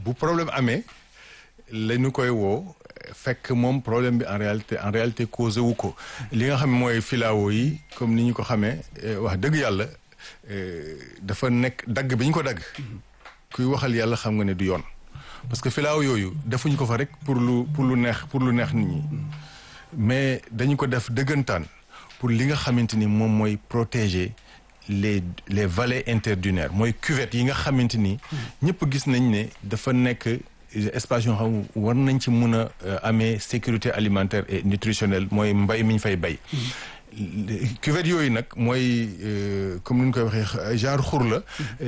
bu problème amee la ñu koy woo fekk moom problème bi en réalité en réalité causé wu ko li nga xam mooy filao yi comme ni ñu ko xamee wax dëgg yàlla dafa nekk dagg bi ñu ko dagg kuy waxal yàlla xam nga ne du yoon parce que filao yooyu defuñ ko fa rek pour lu pour lu neex pour lu neex nit ñi mais dañu ko def dëggantaan pour li nga xamante ni moom mooy protéger les les vallées interdunaires mooy cuvettes yi nga xamante ni ñëpp gis nañ ne dafa nekk espace yoo xam war nañ ci mun a amee sécurité alimentaire et nutritionnelle mooy mbay mi ñu fay bay cuvette yooyu nag mooy comme ni ñu koy waxee genre xur la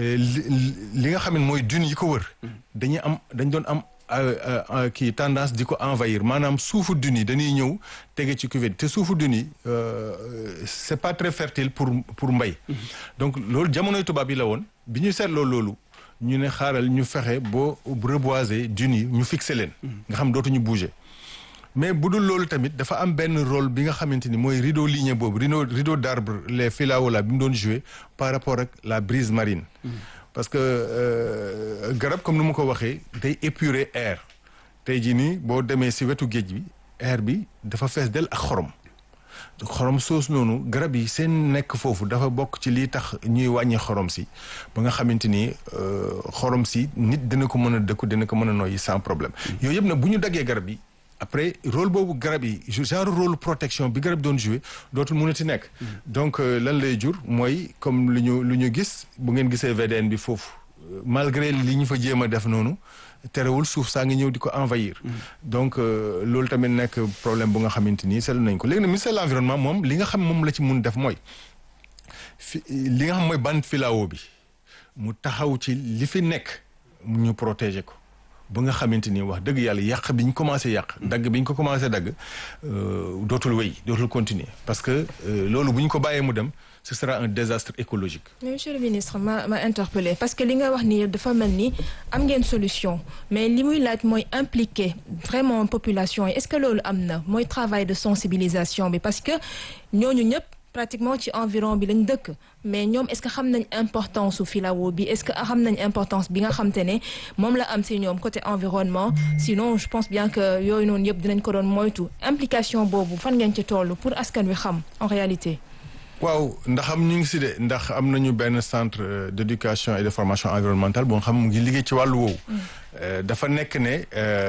li nga xam ne mooy dune yi ko wër dañuy am dañ doon am kii tendance di ko envahir maanaam suufu dune yi dañuy ñëw tege ci cuvette te suufu dune yi c'est pas très fertile pour pour mbay donc loolu jamonoy tubaab yi la woon bi ñu seetloo loolu ñu ne xaaral ñu fexe boo reboiser dunes yi ñu fixé leen nga xam dootuñu bouger mais bu dul loolu tamit dafa am benn rôle bi nga xamante ni mooy rideau ligneux boobu rideau rideau d'arbre les filao là bi mu doon jouer par rapport ak la brise marine parce que garab comme ni ma ko waxee day épurer air tey jii nii boo demee si wetu géej bi air bi dafa fees del ak xorom xorom soos noonu garab yi seen nekk foofu dafa bokk ci lii tax ñuy wàññi xorom si ba nga xamante ni xorom si nit dina ko mën a dëkku dina ko mën a noyyi sans problème yooyu yëpp nag bu ñu daggee garab yi après rôle boobu garab yi genre rôle protection bi garab doon jouer dootul mënati nekk donc lan lay jur mooy comme lu ñu lu ñu gis bu ngeen gisee VDN bi foofu malgré li ñu fa jéem a def noonu terewul suuf saa ngi ñëw di ko envahir donc loolu tamit nekk problème bu nga xamante ni seetlu nañ ko léegi nag ministère de l'environnement moom li nga xam moom la ci mun def mooy fi li nga xam mooy bande filao bi mu taxaw ci li fi nekk ñu protéger ko ba nga xamante ni wax dëgg yàlla yàq bi ñu commencé yàq dagg bi ñu ko commencé dagg dootul wéy dootul continuer parce que loolu bu ñu ko bàyyee mu dem ce sera un désastre écologique. mais monsieur le ministre ma ma interpellé parce que li nga wax ni dafa mel ni am ngeen solution mais li muy laaj mooy impliquer vraiment population yi est-ce que loolu am na mooy travail de sensibilisation bi parce que ñooñu ñëpp pratiquement ci environ bi lañ dëkk mais ñoom est-ce que xam nañ importance su filao bi est-ce que xam nañ importance bi nga xam te ne moom la am si ñoom côté environnement sinon je pense bien que yooyu noonu yëpp dinañ ko doon moytu implication boobu fan ngeen ci toll pour askan wi xam en réalité. waaw ndax am ñu ngi si de ndax am nañu benn centre d'éducation et de formation environnementale boo xam mu ngi liggéey ci wàllu woowu. dafa nekk ne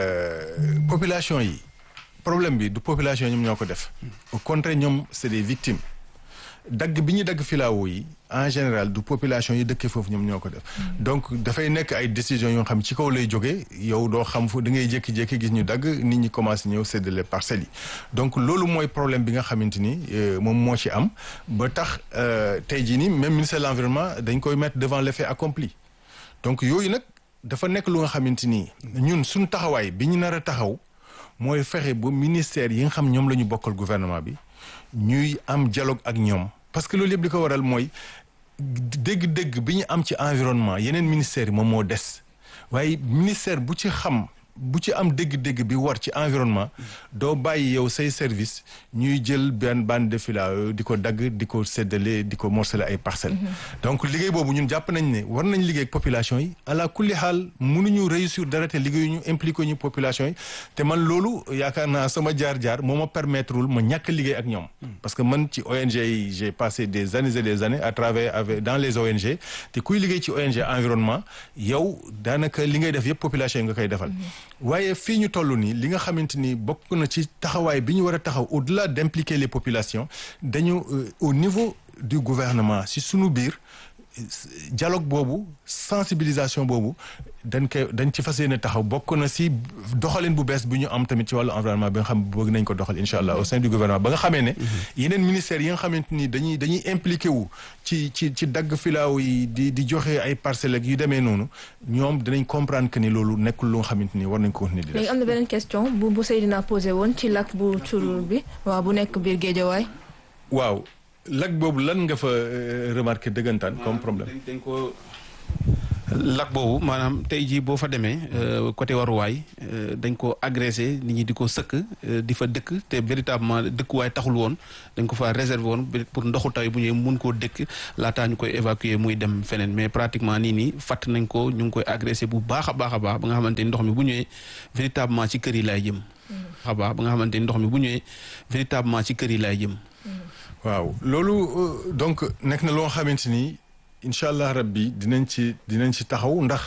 population yi problème bi du population ñoom ñoo ko def. au contraire ñoom c'est des victimes. dagg bi ñu dagg filao yi en général du population yi dëkkee foofu ñoom ñoo ko def donc dafay nekk ay décisions yoo xam ci kaw lay jógee yow doo xam fu da ngay jékki-jékki gis ñu dagg nit ñi commencé ñëw séddale parcelles yi donc loolu mooy problème bi nga xamante ni moom moo ci am ba tax tey jii nii même ministère de l'environnement dañ koy mettre devant l'effet accompli donc yooyu nag dafa nekk lu nga xamante ni ñun suñu taxawaay bi ñu nar a taxaw mooy fexe ba ministère yi nga xam ñoom la ñu bokkal gouvernement bi ñuy am dialogue ak ñoom parce que loolu yëpp li ko waral mooy dégg-dégg bi ñu am ci environnement yeneen ministères yi moom moo des waaye ministère bu ci xam bu ci am dégg-dégg bi war ci environnement doo bàyyi yow say service ñuy jël benn bande de filao di ko dagg di ko séddale di ko morceler ay parcelles donc liggéey boobu ñun jàpp nañ ne war nañ liggéey ak population yi ala kulli xaal mënuñu réussir dara te liggéeyu ñu impliqué ñu population yi te man loolu yaakaar naa sama jaar-jaar moo ma permettrewul ma ñàkk liggéey ak ñoom parce que man ci ONG yi j'ai passé des années et des années à travailler avec dans les ONG te kuy liggéey ci ONG environnement yow daanaka li ngay def yëpp population yi nga koy defal waaye fii ñu toll nii li nga xamante ni bokk na ci taxawaay bi ñu war a taxaw au-delà d'impliquer les populations dañu au niveau du gouvernement si sunu biir dialogue boobu sensibilisation boobu dañ koy dañ ci fas yéene taxaw bokk na si doxalin bu bees bi ñu am tamit ci wàllu environnement bi nga xam bëgg nañ ko doxal incha allah au sein du gouvernement ba nga xamee ne yeneen ministères yi nga xamante ni dañuy dañuy impliqué wu ci ci ci dagg filaaw yi di di joxe ay parcelles ak yu demee noonu ñoom dinañ comprendre que ni loolu nekkul lu nga xamante ni war nañ ko continuer di def léegi am na beneen question bu bu Seydina posé woon ci lac bu Curur bi waaw bu nekk biir Géejawaay waaw lac boobu lan nga fa remarqué dëggantaan comme problème dañ ko lac boobu maanaam tey jii boo fa demee côté waruwaay dañ ko agressé nit ñi di ko sëkk di fa dëkk te véritablement dëkkuwaay taxul woon dañ ko fa réservé woon pour ndoxu taw bu ñëwee mun koo dëkk laataa ñu koy évacuer muy dem feneen mais pratiquement nii nii fàtt nañ ko ñu ngi koy agressé bu baax a baax a baax ba nga xamante ni ndox mi bu ñëwee véritablement ci kër yi laay jëm. a baax ba nga xamante ni ndox mi bu ñëwee véritablement ci kër yi laay jëm. waaw loolu donc nekk na loo xamante ni incha allah rabbi dinañ ci dinañ ci taxaw ndax.